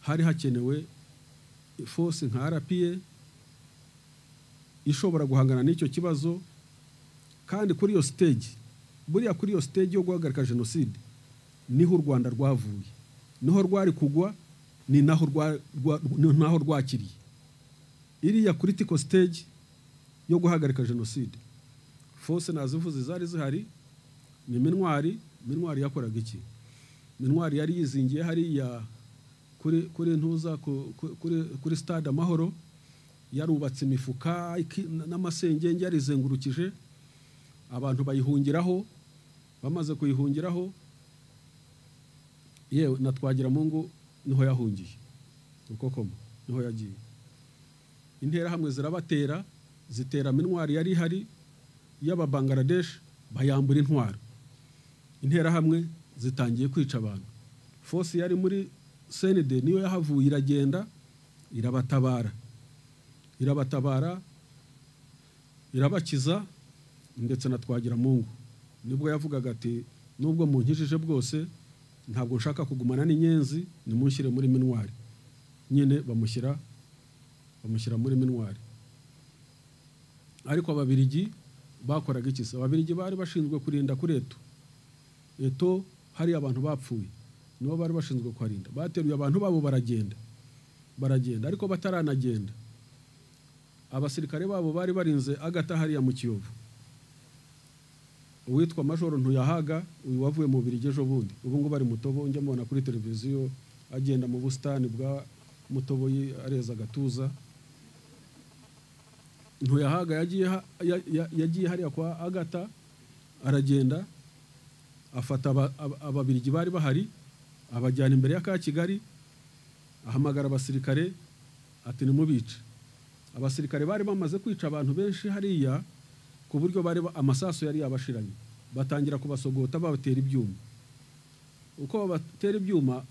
hari hakenewe force nka rpa ishobora guhangana n'icyo kibazo kandi kuri iyo stage buriya kuri iyo stage yo guhagarika jenoside niho u rwanda rwavuye niho rwari kugwa ni naho rwakiriye iriya critical stage yo guhagarika jenoside fose nazivuze zari zihari ni minwari minwari yakoraga iki minwari yari yizingiye hariya kuri ntuza kuri stade amahoro yarubatse imifuka n'amasengenge yarizengurukije abantu bayihungiraho bamaze kuyihungiraho yewe na twagiramungu niho yahungiye uko koma niho yagiye interahamwe zirabatera zitera minwari yari ihari y'ababangaradeshi bayambura intwaro interahamwe zitangiye kwica abantu fosi yari muri senide niyo yahavuye iragenda irabatabara irabatabara irabakiza ndetse na twagiramungu nibwo yavugaga ati nubwo munkijije bwose ntabwo nshaka kugumana n'inyenzi nimushyire muri minwari nyine bamushyira bamushyira muri minwari ariko ababirigi bakoraga iki se ababirigi bari bashinzwe kurinda kuri eto eto hari abantu bapfuye nibo bari bashinzwe kuharinda bateruye abantu babo baragenda baragenda ariko bataranagenda abasirikare babo bari barinze agata hariya mu kiyovu uwitwa majoro ntuyahaga uyu wavuye mu birigi ejo bundi ubu ngubu ari mutobo njya mubona kuri televiziyo agenda mu busitani bwa mutobo areza agatuza ntuyahaga yagiye hariya kwa agata aragenda afata ababirigi bari bahari abajyana imbere ya ka kigali ahamagara abasirikare ati nimubice abasirikare bari bamaze kwica abantu benshi hariya ku buryo bari amasasu yari yabashiranye batangira kubasogota babatera ibyuma uko babatera ibyuma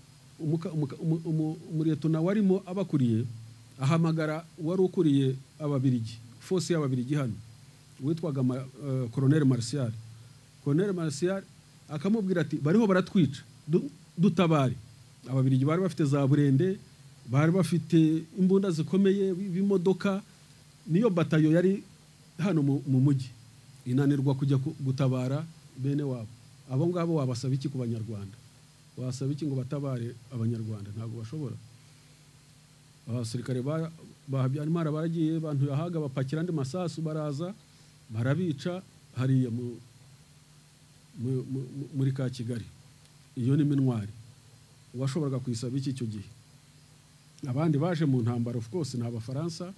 umureto nawe arimo abakuriye ahamagara wari ukuriye ababirigi fose y'ababirigi hano witwaga koroneri marisiyari koroneri marisiyari akamubwira ati bariho baratwica dutabare ababirigi bari bafite za burende bari bafite imbunda zikomeye b'imodoka niyo batayo yari hano mu mujyi inanirwa kujya gutabara bene wabo abo ngabo wabasaba iki ku banyarwanda wasaba iki ngo batabare abanyarwanda ntabwo bashobora abasirikare ba habyarimana baragiye bantu yahaga bapakira andi masasu baraza barabica hariya muri ka kigali iyo ni minwari uwashoboraga kuyisaba iki icyo gihe abandi baje mu ntambaro of course ni abafaransa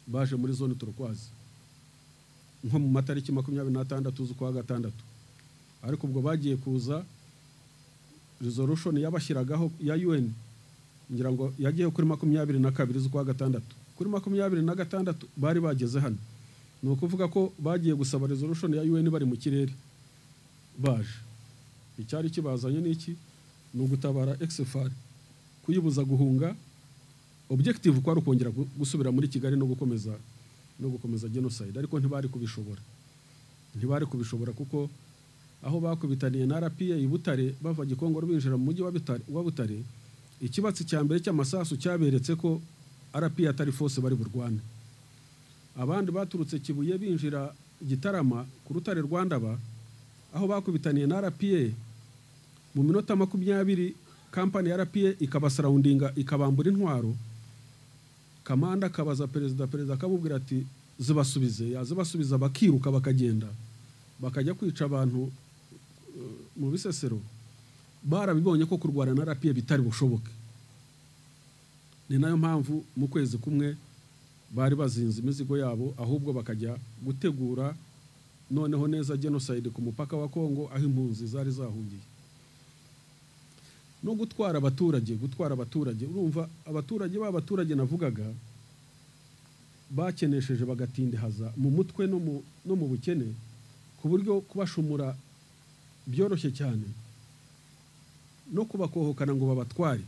baje muri zone turukwazi nko mu matariki makumyabiri n'atandatu z'ukwa gatandatu ariko ubwo bagiye kuza resolution yabashyiragaho ya UN ngira ngo yagiye kuri makumyabiri na kabiri z'ukwa gatandatu kuri makumyabiri na gatandatu bari bageze hano ni ukuvuga ko bagiye gusaba resolution ya UN bari mu kirere baje icyari kibazanye n'iki ni ugutabara exfar kuyibuza guhunga objective kwari ukongera gusubira muri kigali no gukomeza no gukomeza genocide ariko ntibari kubishobora ntibari kubishobora kuko aho bakubitaniye na RPA i Butare bava Gikongoro binjira mu mujyi wa Butare ikibatsi cya mbere cy'amasasu cyaberetse ko RPA atari force bari burwane abandi baturutse Kibuye binjira Gitarama ku rutare Rwandaba aho bakubitaniye na RPA mu minota makumyabiri kampani ya RPA ikabasarawundinga ikabambura intwaro kamanda akabaza perezida perezida akamubwira ati zibasubize yazibasubiza bakiruka bakagenda bakajya kwica abantu mu bisesero barabibonye ko kurwana na rapiye bitari bushoboke ni nayo mpamvu mu kwezi kumwe bari bazinze imizigo yabo ahubwo bakajya gutegura noneho neza genocide ku mupaka wa kongo aho impunzi zari zahungiye no gutwara abaturage gutwara abaturage urumva abaturage b'abaturage navugaga bakenesheje bagatindihaza mu mutwe no mu bukene ku buryo kubashumura byoroshye cyane no kubakohokana ngo babatware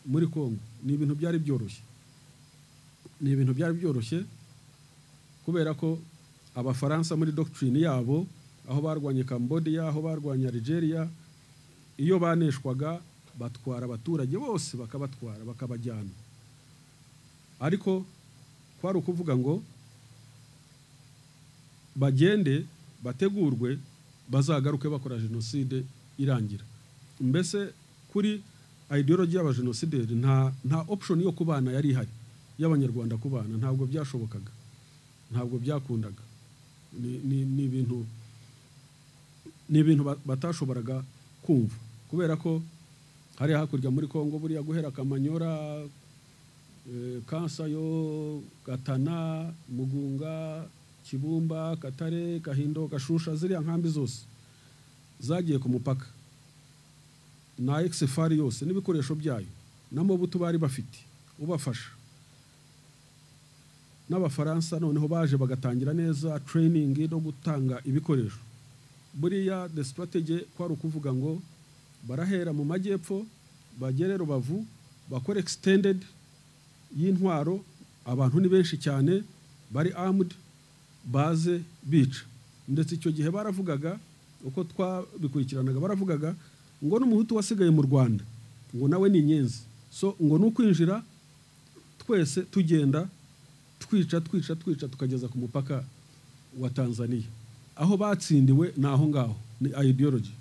muri kongo ni ibintu byari byoroshye ni ibintu byari byoroshye kubera ko abafaransa muri dogitirine yabo aho barwanye cambodia aho barwanye algeria iyo baneshwaga batwara abaturage bose bakabatwara bakabajyana ariko kwari ukuvuga ngo bagende bategurwe bazagaruke bakora jenoside irangira mbese kuri ideology y'abajenosideri nta nta option yo kubana yari ihari y'abanyarwanda kubana ntabwo byashobokaga ntabwo byakundaga Ni- ni ni ibintu ni ibintu ba- batashoboraga kumva kubera ko hariya hakurya muri congo buriya guhera kamanyora eh, kansayo gatana mugunga kibumba katare kahindo gashusha ziriya nkambi zose zagiye ku mupaka na exefari yose n'ibikoresho byayo n'amabuto bari bafite ubafasha n'abafaransa noneho baje bagatangira neza training no gutanga ibikoresho buriya the strategy kwari ukuvuga ngo barahera mu majyepfo bagere rubavu bakore extended y'intwaro abantu ni benshi cyane bari armed baze bica ndetse icyo gihe baravugaga uko twabikurikiranaga baravugaga ngo n'umuhutu wasigaye mu rwanda ngo nawe ni inyenzi so ngo ni ukwinjira twese tugenda twica twica twica tukageza ku mupaka wa tanzania aho batsindiwe ni aho ngaho ni ideology